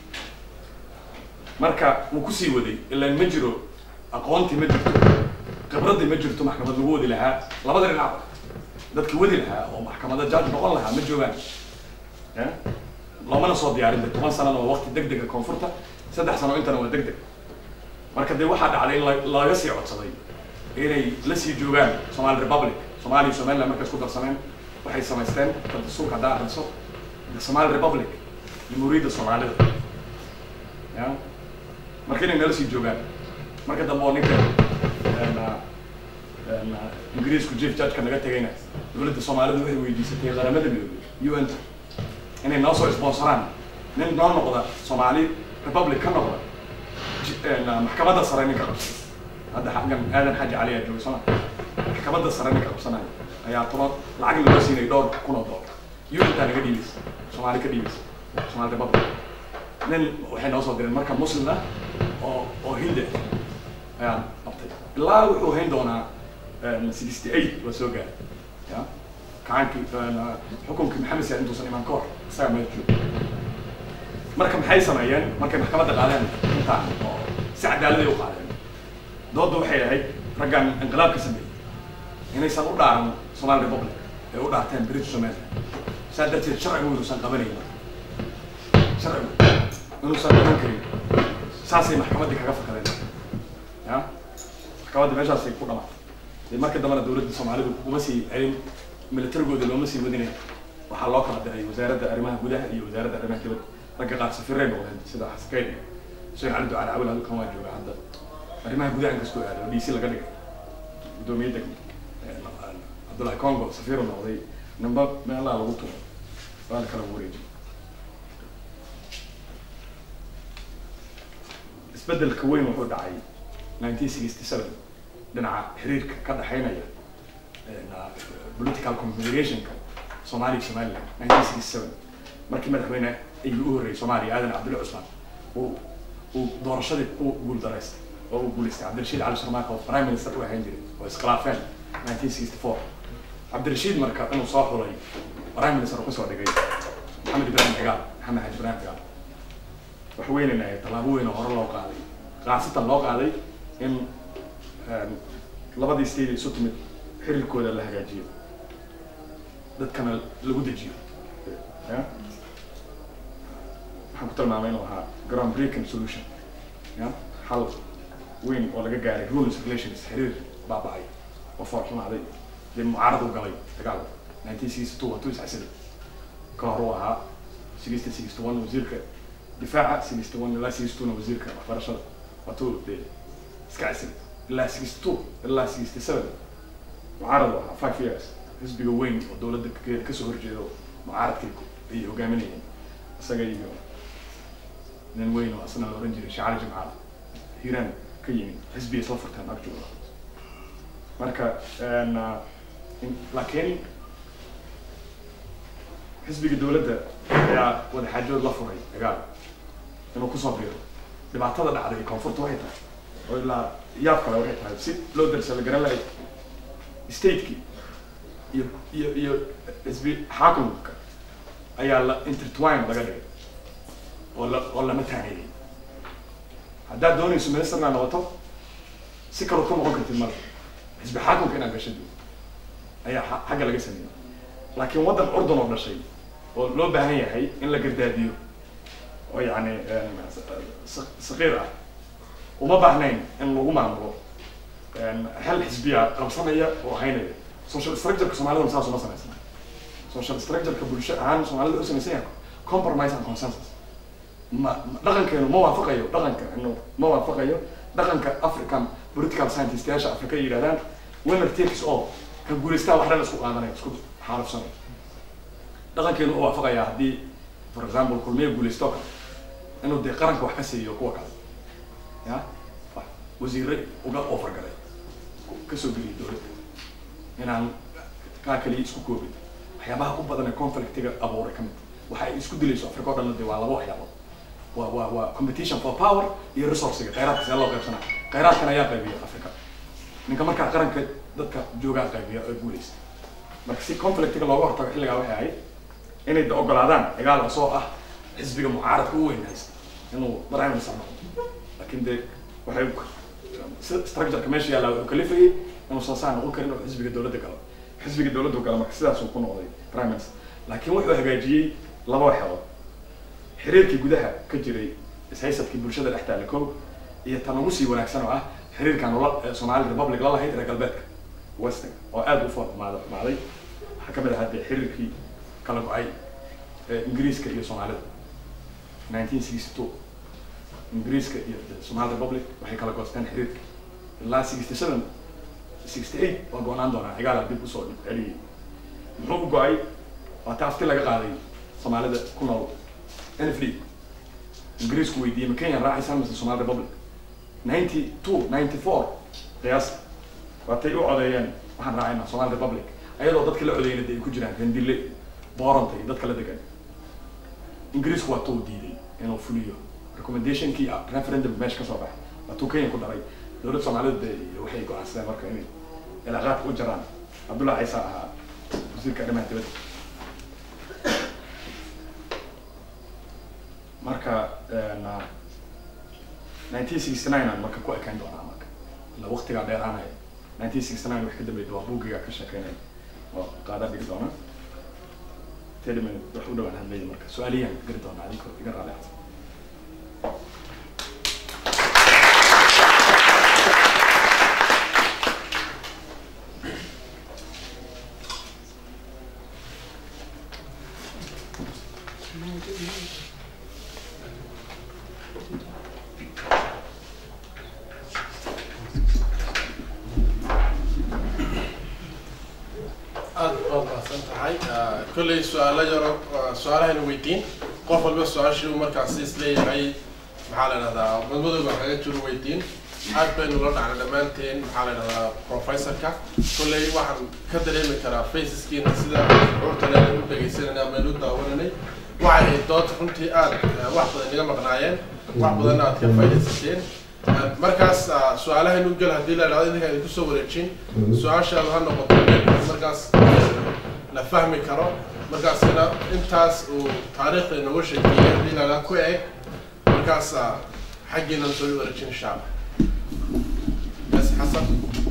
Speaker 2: marka wuu kusii waday ilaan ma jiro aqoontii ma jirto khibraddii ma jirto maxkamad lagu wadi lahaa labada dhinacba dadki wadi lahaa oo maxkamada judge noqon lahaa ma joogaan ya loomana soo diyaarin de toban sanana waa waqti deg dega koonfurta saddex sano intana waa deg deg marka dee waxaa dhacday in la- laga sii codsaday inay la sii joogaan somali republic soomaaliya iyo somaliland markay isku darsameen waxay samaysteen dastuurka haddaa akhriso the somali republic jamhuuriyadda soomaalida ya marka inay nala sii joogaan marka dambe oo ninka een, een, ingiriisku chief judgeka naga tegayna dowladda soomaalida waxay weydiisatay qaramada midoobay un inay noo soo sponsoraan nin noo noqda soomaali republic ka noqda ji- een, maxkamadda sare ninka qabsada hadda xaggan aadan xaaji cali aa jooga soma maxkamadda sare ninka qabsanaya ayaa toban lacag laga siinay dhowr kun oo dollar untaa naga dhiibeysa soomaali ka dhiibeysa soomaali republic nin waxay noo soo direen marka muslim ah oo oo hindi ah ayaan qabtay ilaa wuxuu hayn doonaa sixty eight waa soo gaaray ya kacaankii xukunkii maxamed siyaad intuusan imaan ka hor isaga meel joogo marka maxay sameeyeen markay maxkamadda qaadeen intaan oo si cadaaladay u qaadeen doodda waxay ahayd raggan inqilaabka sameeyey inaysan u dhaaran somali republic ay u dhaarteen british somaliland saa darteed sharcigu inuusan qabanayn sharcigu inuusan qaban karin saasay maxkamaddii kaga fakadeen ya maxkamadda meeshaasay ku dhamaatay dee marka dambena dowladda soomaalidu uma sii celin militarigooda looma sii wadinay waxaa loo kala diray wasaaradda arrimaha gudaha iyo wasaaradda arrimaha dibadda ragga qaar safiray noqdeen sida xaskayd xuseen cali ducaale cawil halkan waa jooga hadda arrimaha gudaha inkastoo aado oo dc laga dhigay guddoomiye degmo cabdullahi congo safiiru noqday namba meelaha lagu tuuro waa la kala wareejiyay isbedelka weyn wuxuu dhacay nineteen sixty seven dhinaca xiriirka ka dhexeynaya political confederationka soomaaliya somaliland nineteen sixty seven markii madaxweyne ayuu u horreeyay soomaaliya aadan cabdulla cusmaan uu uu doorashadii ku guuldaraystay oo uu guulaystay cabdirashiid cali sharmaaka oo prime minister u ahaan jiray oo iskhilaafeen nineteen sixty four cabdirashiid marka inuu soo xulay prime minister uu kusoo dhigay maxamed ibrahim cigaal maxamed xaji ibrahim cigaal wax weynayna ahayd tallaabo weyn oo hore loo qaaday qaasatan loo qaaday in een, labadii state isu timid xiriirkooda la hagaajiyo dadkana lagu dejiyo ya waxaan ku tilmaamay inuu ahaa ground breaking solution ya xal weyn oo laga gaaray rules relations xiriir baaba'ay oo foorxumaaday dee mucaarad u galay dagaal nineteen sixty two waa two iscasida ka hor uu ahaa sixty sixty one wasiirka difaaca sixty one ilaa sixty two na wasiirka waxbarashada waa two dee iska casili ilaa sixty two ilaa sixty seven mucaarad u ahaa five years xisbiga weyn oo dowladda ka- kasoo horjeedo mucaaradkay ayay hogaaminayeen isaga iyo nin weyn oo asna la oran jiray shacali jimcaale hiiraan ka yimid xisbigay soo furteen agjooga marka een, ah, in- laakiin xisbiga dowladda ayaa wadaxaajood la furay dagaal inuu kusoo biiro dhibaatada dhacday koonfurta waxay tahay oo ilaa yaab kale waxay tahay si loo darsa la garan lahay stateki iyo iyo iyo xisbi xaakumka ayaa la intertwine laga dhigay oo la oo lama taaneeyay haddaad doonayso ministerna noqoto si kaloo ka noqon kartid male xisbi xaakumka inaad gasho duu ayaa xa- xagga laga sameeyey laakiin waddan urdun oo dhashay oo loo baahan yahay in la gardaadiyo oo yacni sa- saqiir ah uma baahnayn in lagu maamulo xel xisbiya qabsanaya oo haynaya social structureka soomaalidana saas uma samaysna social structureka bulsho ahaan soomaalida u samaysan yahay compromise and consensus ma ma- dhaqankeenu ma waafaqayo dhaqanka inu ma waafaqayo dhaqanka african political scientistayaasha africa ay yidhahdaan winner takes all ka guulaystaa wax dhan isku qaadanaya isku xaalufsanaya dhaqankeenu u waafaqayaa haddii for example kulmiye guulaysto oo kale inuu dee qaranka wax ka siiyo kuwa kale ya wax wasiire uga ofargalay kasoo geliyay dowladda inaan kaa kaliya isku koobin waxyaabaha u badan ee conflictiga abuuray ka mid waxa ay isku dilayso africa o dhan de waa laba waxyaabood waa waa waa competition for power iyo resourciga khayraadka see loo qaybsana khayraadkan ayaa qaybiya africa ninka markaa qaranka dadka joogaa qaybiya oo guulaysta marka si conflictiga looga hortago xilligaa waxay ahayd inay da ogolaadaan dagaal cusoo ah xisbiga mucaaradka u weyn haysta inuu prime minister noqdo laakiin de waxay si- structureka meesha yaalla wuxuu kalifayay inuusan saa noqon karin oo xisbiga dowladda galo xisbiga dowladdu gala marka sidaasuu ku noqday prime minister laakiin wuxuu hagaajiyey laba waxyaalood xiriirkii gudaha ka jiray ishaysadkii bulshada dhex taalla kow iyo tan ugu sii wanaagsan oo ah xiriirkan ula ee Somali Republic la lahayd reer galbeedka western oo aad u foormaaday maaday waxaa ka mid ahaa dee xiriirkii kala go-ay ee ingiriiska iyo soomaalida 1962 ingiriiska iyo the Somali Republic waxay kala goosteen xiriirka ilaa 67 68 waa go-naan doonaa cigaala dib usoo celiyey muxuu u go-ay waa taafti laga qaaday soomaalida ku nool NFD ingiriisku weydiiyey ma Kenya raacaysaa mise Somali Republic 92 94 qiyaas waatay u codeeyeen waxaan raacaynaa Somali Republic ayadoo dadka la codeeyna ay ku jiraan rendile booranta iyo dadka la degan ingiriisku waa tuu diiday inuu fuliyo recommendationkii ah referendum meesha ka soo baxay waa tuu Kenya ku daray dowladda Soomaalida dee iyo waxay go'aansadeen marka inay cilaaqaadka u jaraan Cabdullahi Ciise ahaa wasiirka arrimaha dibadda marka een, ah, 1969 aan marka ku ekaan doonaa marka ila waqtigaa dheeraanaya 1969 wax ka dambeeyay waa buugiga ka sheekeynaya oo qaada dhigi doona thirty minute wax u dhawaan hadlaya marka su-aaliyaan geli doonaa adinkoo iga raali ahsan
Speaker 1: aad baad mahadsan tahay Ah, kolley su-aalo yaro ah, su-aalahayna weydiin qof walba su-aashii uu markaasi isleeyahay maxaa la dhahdaa madmadowga kaga jiro weydiin aad baynu la dhacnay dhammaanteen maxaa la dhahdaa professorka kolley waxaan ka dareemi karaa faceskiina sida curtana u dhegaysanayna ama u daawananay waxay ahayd dood runtii aad ah, wax badan inaga maqnaayeen wax badanna aad ka faaidaysateen Ah, markaas ah, su-aalahaynu gal haddii la dhahdo idinka idinku soo wareejin su-aashaadu ha noqoto mid markaas la fahmi karo markaasina intaas uu taariikhda inooga sheekeeyay haddii laga ku eg markaas ah, xaggiina soo wareejin insha allah bas xasan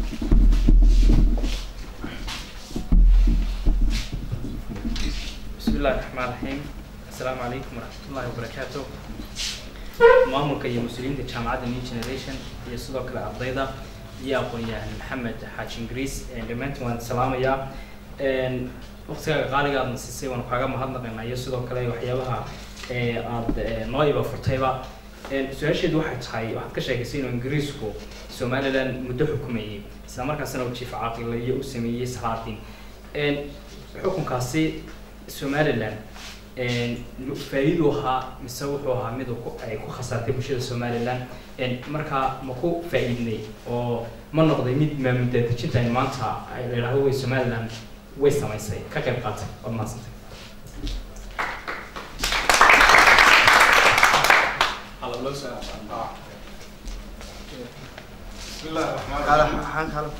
Speaker 3: بسم الله الرحمن الرحيم السلام عليكم ورحمة الله وبركاته maamulka iyo mas-uuliyiinta jaamacadda new generation iyo sidoo kale ardayda iyo aqoon-yahan maxamed xaaji ingiriis dhammaantiin waan salaamayaa waqtigaaga qaaliga aadna siisay waan kaaga mahadnaqaynaa iyo sidoo kale waxyaabaha ee aad ee, noo iba furtayba su-aasheedu waxay tahay waxaad ka sheegaysay inuu ingiriisku somaliland muddo xukumayay isla markaasna uu jiif caaqilayo u sameeyey salaadin xukunkaasi somaliland faa'iidu ahaa mise wuxuu ahaa mid uu ku- ay ku khasaartay bulshada somaliland markaa ma ku faa'iidnay oo ma noqday mid maamul daadejinta ay maanta ay la yidhahdo way somaliland way samaysay ka qayb qaatay waad mahadsantay
Speaker 4: بسم الله الرحمن الرحيم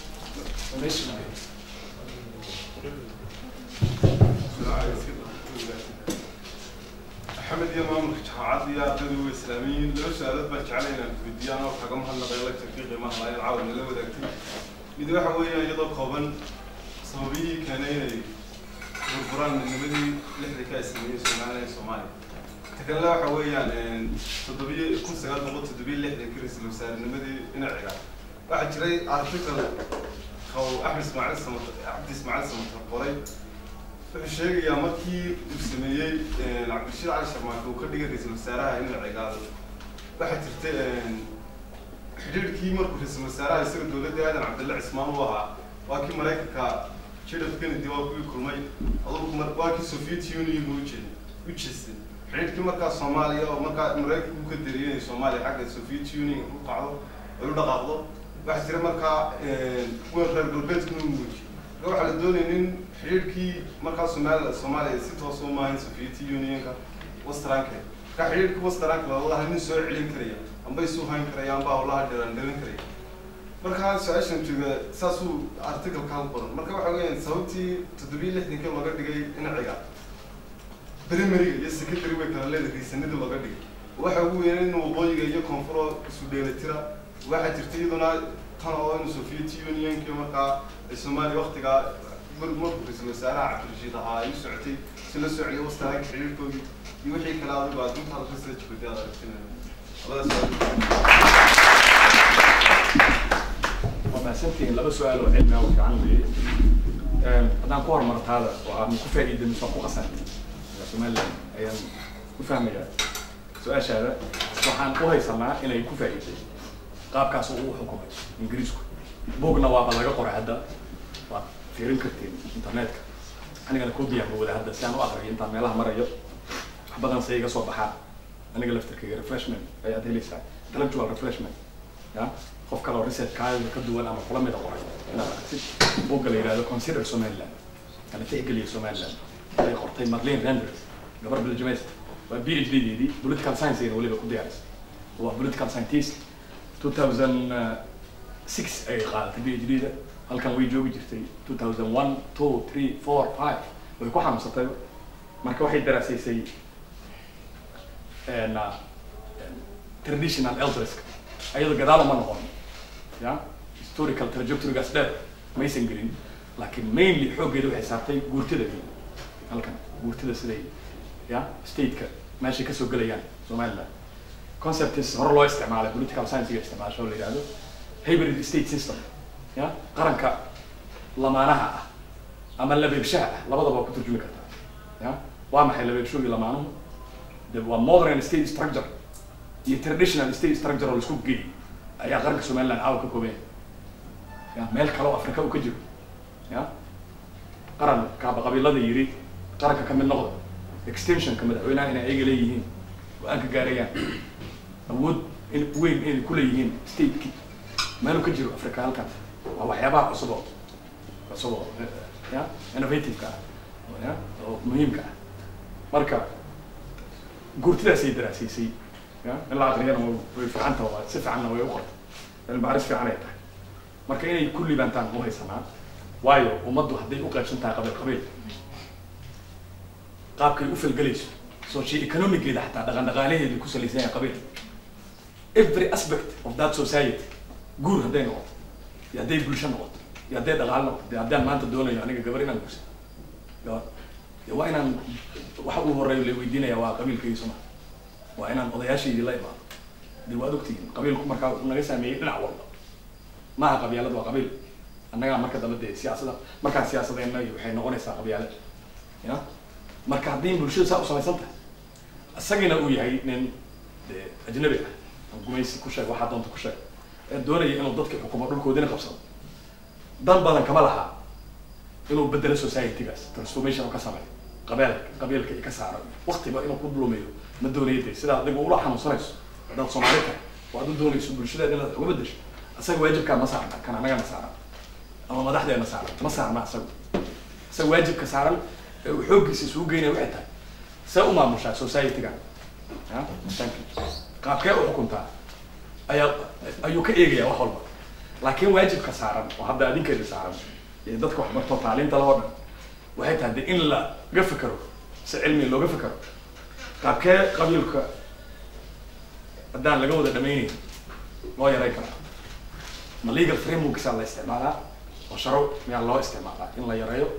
Speaker 4: maxamed iyo maamulka jaamacadda iyo ardayda waa islaamiyiin laba su-aalood baan jeclay inaan weydiiyaan oo kaga mahadnaqay lecturkii qiimaha lahayn caawa nala wadaagtay mid waxa weeyaan iyadoo kooban sababihii keenay inay burburaan midnimadii lixda ka sameeyey soomaaliya iyo soomaaliya ta kalena waxa weeyaan toddobiyo kun sagaal boqol toddobiyo lixdan ka ra-iisul wasaarenimadii dhinaciga waxaa jiray article oo axmed ismaaciil samatar cabdi ismaaciil samatar qoray wuxuu sheegayaa markii uu sameeyey cabdirashiid cali sharmaake uu ka dhigay ra-iisul wasaaraha in la cigaado waxaa jirta xidhiidhkii markuu ra-iisul wasaaraha isaga dowladda aadan cabdille cismaan u ahaa waa kii maraykanka jidhaf kennedy waa kuwii kulmay adugu mar waa kii soviet union u jeed u jeestay xidhiidhkii markaa soomaaliya oo markaa maraykanka uu ka dariyay inay soomaaliya xagga soviet union u qacdo ay u dhaqaaqdo waxaa jira markaa kuwa reer galbeedkuna u muujiy marka waxaa la doonaya in xidhiidhkii markaa soomaaliya soomaaliya si toos u maahayn soviet unionka westranke marka xidhiidhkii westranke lawadaha nin soo celin karaya amba isu hayn karaya amba hawlaha dheeran dhalin karaya marka su-aashan jooga saasuu articalkaa u qoran marka waxa weeyaan sababtii toddobiyo lixdankii looga dhigay dhinaciga primariga iyo secondary way kala leedahay riisanadii looga dhigay waxa ugu weyn in waqooyiga iyo koonfuro isu dheelitira waxaa jirta iyaduna tan oo in soviet unionki markaa ay soomaaliya waktigaa markuu ra-iisul wasaaraha cabdirashiid ahaa ay u socotay si la soo celiyo wastaraanka xiriirkoodii iyo wixii kale adigu aad intaad research gudi aad aragtinaya labadaas
Speaker 2: waa mahadsantihiin laba su-aal oo cilmi ah oo fiican weeye haddaan ku horumartaada oo aan ku faa'iida mise waan ku qasantay somaliland ayaan ku fahmayaa su-aashaada waxaan u haysanaa inay ku faa'iiday qaabkaas uu u xukumay ingiriisku bogna waaba laga qoray hadda waad fiirin kartiin internetka anigana koobiyaan wada hadda si aan u aqriyo intaan meelaha marayo wax badan se iga soo baxaa aniga laftirkayga refreshment ayaad helaysaa intellectual refreshment ya qof kale oo research kaayada ka duwan ama kula mida qoray inaad aragtid bogga la yidhahdo consider somaliland kana tixgeliya somaliland ay qortay marlene render gabar belgiumist waa b h d deedii political science ayna weliba ku diyaarisay waa political scientist 2006 ayay qaadatay b h d da halkan way joogi jirtay 2001 2 3 4 5 way ku xanuunsatay marka waxay daraasaysay traditional elderska ayada gadaal uma noqon ya historical trajectorygaas dheer maysan gelin laakiin mainly xooggeeda waxay saartay guurtida halkan guurtida siday ya stateka meeshay kasoo gelayaan somaliland concepts hore loo isticmaalay political science-ga isticmaasho la yihahdo hybrid state system ya qaranka lamaanaha ah ama labeebshaha ah labadaba waa ku turjumi kartaa ya waa maxay labeebshoogi lamaanuhu de waa modern state structure iyo traditional state structure oo laisku geeyey ayaa qaranka somaliland caawa ka kooban yahay ya meel kale oo afrika uu ka jiro ya qaran kaaba qabiilada yiri qaranka ka mid noqda extensionka madaxweynaha inay ayaga leeyihiin go-aan ka gaarayaan awood in weyn inay kuleeyihiin stateki meeluu ka jiro africa halkaas waa waxyaabaha cusub oo cusub oo ya innovative-ka ah ya oo muhiimka ah marka guurtidaasay daraasiisay ya in la aqriyana way fiicanta waa si fiicanna way u qortay cilmi baaris fiican ay tahay marka inay kulli baantaan u haysanaa waayo ummaddu hadday u qaybsan tahay qabiil qabiil qaabkay u falgelayso socio economigeeda xataa dhaqan dhaqaalaheedu ku salaysan yahay qabiil every aspect of that society guur hadday noqoto iyo hadday bulsho noqoto iyo hadday dhaqaalo noqoto de haddaan maanta doonayo aniga gabar inaan guursa gabar de waa inaan waxa uu horeeyo la weydiinaya waa qabiilkaygisuma waa inaan odayaashaydii la imaado de waad ogtihiin qabiilku markaa naga saameeyey dhinac walba maaha qabyaalad waa qabiil annagaa marka dambe dee siyaasada markaan siyaasadeenna iyo waxay noqonaysaa qabyaalad ya marka haddii bulshada saa u samaysan tahay isagiina uu yahay nin dee ajnabi ah oo gumaysi ku sheeg waxaa doonta ku sheeg ee doonaya inuu dadka xukumo dhulkoodina qabsado dan badan kama laha inuu bedelo society-gaas transformation oo ka sameeyo qabeel qabiilka iyo ka saaro waktiba inuu ku dulumiyo ma doonaya de sidaa adigu ula xanuunsanayso haddaad soomaali tahay oo aad u doonayso bulshadeeda inaad uga bedesho isaga waajibkaa ma saarna kan annagana saaran ama madaxdeena saaran ma saarna isagu isaga waajibka saaran ee uu xooggiisa isugu geynaya waxay tahay see u maamushaa society-ga ya qaabkee u xukuntaa ayaa ayuu ka eegaya wax walba laakiin waajibka saaran oo hadda adinkeeda saaran iyo dadka wax barto taaliinta lahoo dhan waxay tahay de in laga fikero si cilmi looga fikero qaabkee qabiilka haddaan laga wada dhamaynayn loo yaray karaa ma legal frameworksaa la isticmaalaa oo sharo miyaa loo isticmaalaa in la yareeyo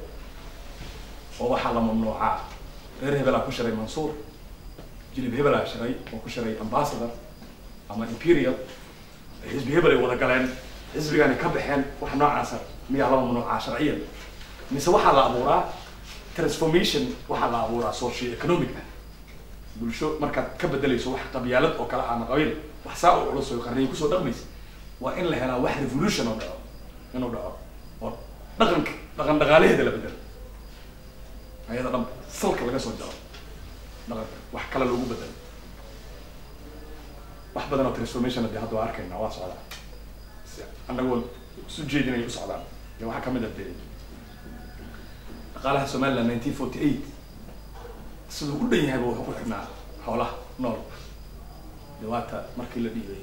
Speaker 2: oo waxaa la mamnuucaa reer hebelaa ku shiray mansuur jilib hebelaa shiray oo ku shiray ambassador ama imperial xisbi hebel ay wada galeen xisbigani ka baxeen wax noocaasa miyaa la mamnuucaa sharciyan mise waxaa la abuuraa transformation waxaa la abuuraa socio economic ah bulsho markaad ka bedelayso wax qabyaalad oo kale ama qabiil wax saa oo culus oo qarniyo kusoo dhaqmaysa waa in la helaa wax revolution oo dhaco inuu dhaco oo dhaqanka dhaqan dhaqaalaheeda la bedelo ayada dhan salka laga soo jaro dhaqanka wax kale loogu bedelo wax badan oo transformation dee hadda waa arkayna waa socdaa si annagoo isu jeedinay u socdaan iyo waxaa kamid ah dee dhaqaalaha somaliland nineteen forty eight siduu u dhan yahay ba wuxuu ku xidhnaa xoolaha nool dhawaata markii la dhiibay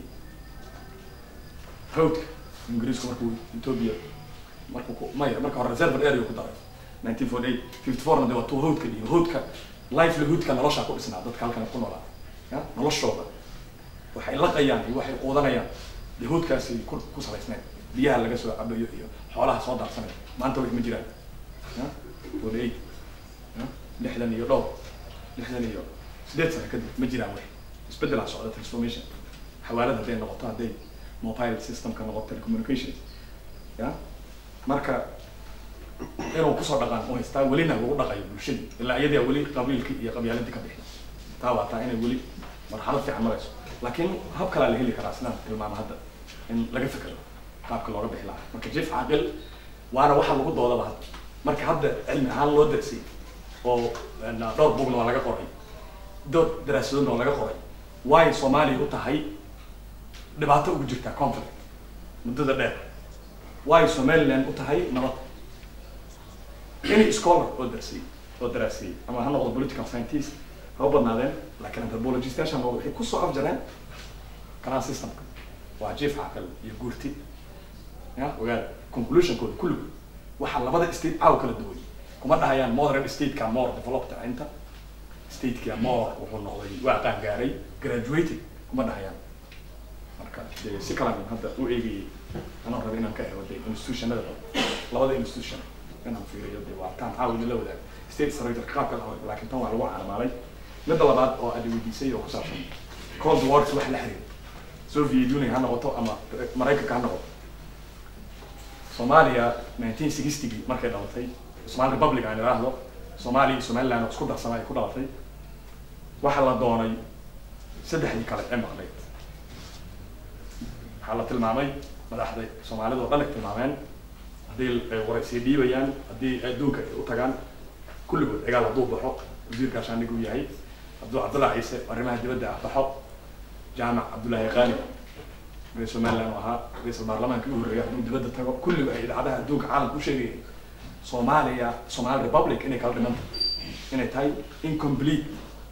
Speaker 2: hawdka ingiriisku markuu ethiopia markuu ku maya marka hore reserve area ku daray nineteen forty eight fifty fourna de waa tuu hawdka dhiibay hawdka livelihoodka nolosha ku dhisnaa dadka halkan ku noolaa ya noloshooda waxay laqayaan iyo waxay quudanayaan dee hawdkaasi ku ku salaysnayd biyaha laga soo cabayo iyo xoolaha soo daadsanay maanta wax ma jiraan ya forty eight ya lixdan iyo dhowr lixdan iyo sideed sano kadib ma jiraan wax isbedelaa socda transformation xawaalad hadday noqoto hadday mobile systemka noqoto telecommunication ya marka inuu kusoo dhaqaan u haystaa welina lagu dhaqayo bulshadii ilaa iyadaa weli qabiilkii iyo qabyaaladii ka bixi taa waa taa inay weli marxalad fiican marayso laakiin hab kalaa la heli karaa sidaan tilmaama hadda in laga fekero qaabka looga bixi lahaa marka jif caaqil waana waxa lagu doodaba hadda marka hadda cilmi ahaan loo darsay oo dhowr bugna waa laga qoray dhowr daraasadoodna waa laga qoray way soomaaliya u tahay dhibaato ugu jirtaa conflict muddada dheer way somaliland u tahay nabad any scholar oo darsay oo daraasiyey ama ha noqdo political scientist ha u badnaadeen laakiin anthropologist yaasha noqdo waxay kusoo afjareen canal systemka waa jief caqal iyo guurti ya ogaada conclusionkooda kulligood waxaa labada state caaw kala duwan kuma dhahayaan modern stateka more developed inta stateka more wuxuu noqday waa qaan gaaray graduated kuma dhahayaan marka dee si kalan hadda u eegayay anaan raba inaan ka helo de institutionada labada institution inaan fiiriyo de waa taan caawina la wadaago state structure qaabka lahayd laakiin tan waa lagu caanamaalay midda labaad oo aad weydiisay oo ku saabsan cold wars wax la xiriira soviet union ha noqoto ama maraykanka ha noqoto soomaaliya nineteen sixtygii markay dhalatay somali republic aan idhaahdo soomaaliya iyo somaliland oo isku darsana ay ku dhalatay waxaa la doonay saddexdii kale ee maqnayd waxaa la tilmaamay madaxda soomaalida oo dhan ay tilmaameen haddii ay waraysiya dhiibayaan haddii adduunka ay u tagaan kulligood cigaal hadduu baxo wasiirka shaandhig uu yahay hadduu cabdullahi ciise arrimaha dibadda ah baxo jaamac cabdullaahi qaani reer somaliland u ahaa ra-iisul baarlamaanka u horreeya hadduu dibadda tago kulliba ay idaacadaha adduunka caalamka u sheegayeen soomaaliya somali republic inay kala dhimanta inay tahay incomplete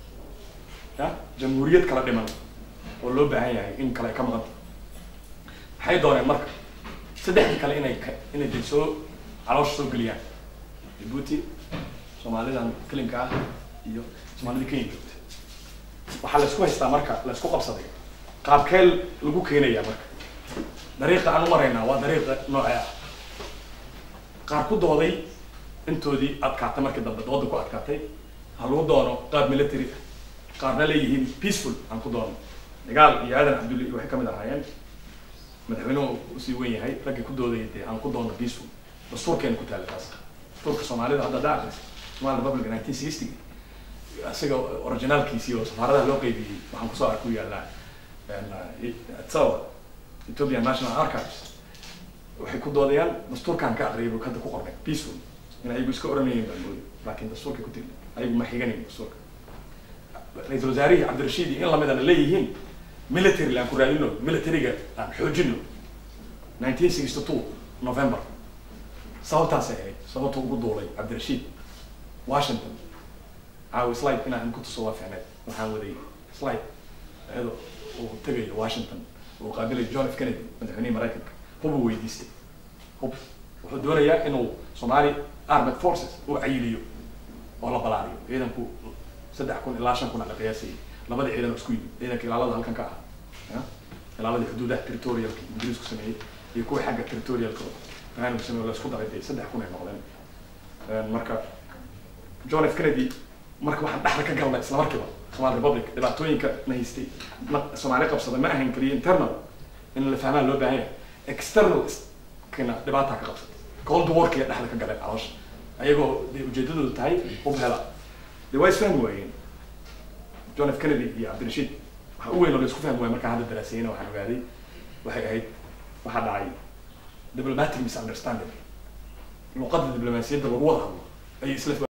Speaker 2: ya jamhuuriyad kala dhiman oo loo baahan yahay in kale ay ka maqanta maxay dooneen marka saddexdii kale inay ka inay de soo caloosha soo geliyaan djibuuti soomaalidan kelinka ah iyo soomaalida kenya joogta waxaa la isku haystaa marka la isku qabsaday qaabkee lagu keenaya marka dariiqa aan u maraynaa waa dariiqa noocee ah qaar ku dooday intoodii adkaatay markii dambe dooda ku adkaatay ha lagu doono qaab military ah qaarna leeyihiin peaceful aan ku doono dagaal iyo aadan cabdulle iyo waxay kamid ahaayeen madaxweynuhu usii wen yahay raggii ku doodayay dee aan ku doono peaceful dastuurkeena ku taala taas dastuurka soomaalida hadda daa akris somali republic nineteen sixty isaga originaalkiisii oo safaaradaha loo qeybiyey waxaan kusoo arku yaallaa etsawa ethiopian national archives waxay ku doodayaan dastuurkan ka aqriyay buu hadda ku qornay peaceful in ayagu iska oranayeen baan mooday laakiin dastuurka ku tiri ayagu ma xiganayn dastuurka ra-iisul wasaarihii cabdirashiid iyo in lamidana leeyihiin military aan ku raadino militariga aan xoojino nineteen sixty two november sababtaasay ahayd sababta ugu duulay cabdirashiid washington caawi slide inaan ku tuso waa ficneed waxaan waday slide iyadoo uu tegayo washington uu qaabilayo john f kennedy madaxweynihii maraykanka hubuu weydiistay hub wuxuu doonayaa inuu somali armed forces uu cayiliyo oo la balaariyo ciidanku saddex kun ilaa shan kun a la qiyaasayay labada ciidan oo isku yimid ciidanka ilaalada halkan ka ah ya ilaaladii xuduudaha territorialka ingiriisku sameeyey iyo kuwii xagga territorialka raanku sameeye la isku daray dee saddex kun ay noqdeen marka john f kennedy marka waxaan dhexda ka galnay isla markiiba somali republic dhibaatooyinka na haystay ma soomaali qabsada ma ahayn keliya internal in la fahmaan loo baahan yahay external kina dhibaataa ka qabsatay cold warkiya dhexda ka galeen caloosha ayagoo dee ujeedadoodu tahay hub hela dee waa isfahmi waayeen john f kennedy iyo cabdirashiid waxa u weyn oo la isku fahmi waaya markaan hadda daraasayena waxaan ogaaday waxay ahayd waxaa dhacay diplomatic misunderstanding luqadda diblomaasiyadda lagu wada hadlo ayay isla